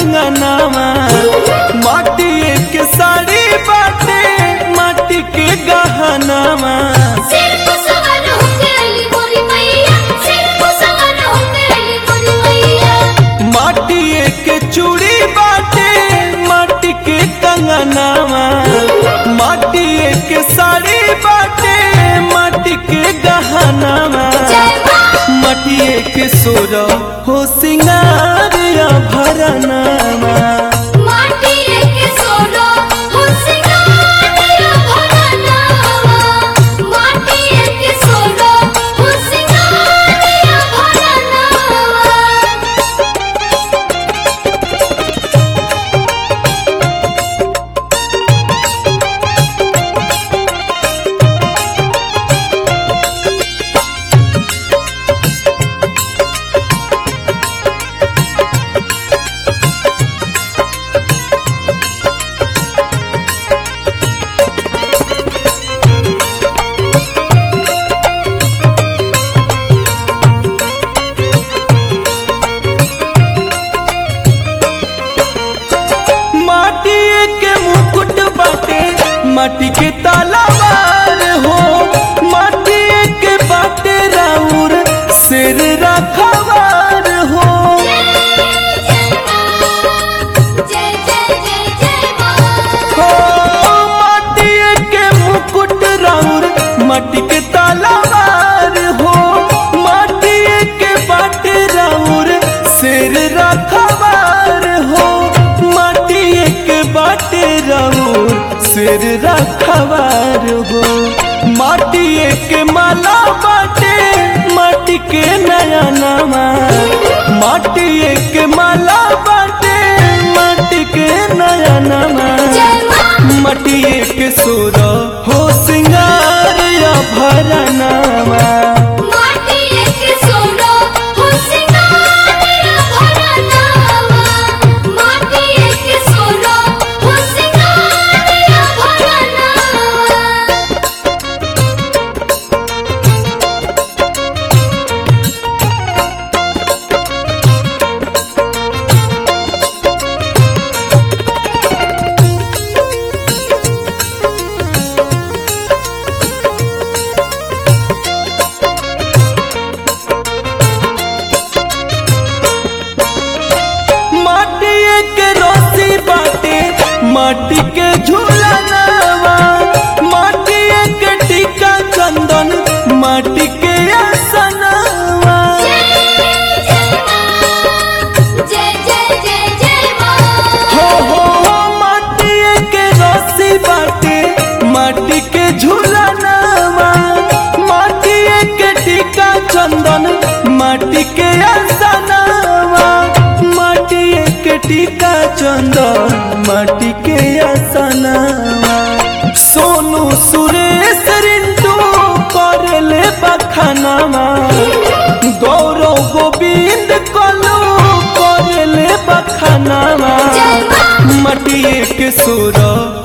कंगनामा माटिए के साड़ी बाटे माटी के गहनामा सिर को सवर होके अली मोरी मैया सिर को सवर होके अली मोरी मैया माटिए के चूड़ी बाटे माटी के कंगनामा माटिए के साड़ी बाटे माटी के गहनामा जय मां मटिए के सोर हो सिंगार भरनामा माटी के सोनो हो सिंगारिया भरनावा माटी के सोनो हो सिंगारिया भरनावा माटिए के मुकुट बाटे माटी के तालाबार हो माटिए के बाटे राउर सिर रखवार हो जय जय जय जय मां हो माटिए के मुकुट राउर माटी के तालाबार हो माटिए के बाटे राउर सिर रखवार हो माटिए के बाटे राउर सिर रखवार हो माटिए के माला बाटे माटी के नया नामा माटिए के माला बाटे माटी के नया नामा जय मां मटिए के सुर हो सिंगार या भरनामा माटी के सोनो हो सिंगारिया भरनावा माटी के सोनो हो सिंगारिया भरनावा माटिए के रोसी बाटे माटी के झूलनावा माटिए के टीका चंदन माटी के आसनावा जय जय जय जय मां हो हो हो माटिए के रोसी बाटे माटी के झूलनावा माटिए के टीका चंदन माटी के आसनावा माटिए के टीका चंदन माटी के आसनावा सोनू सुरेश रिंटू करले बखानामा गौरव गोविंद कलू करले बखानामा जय मां मटिए के सुर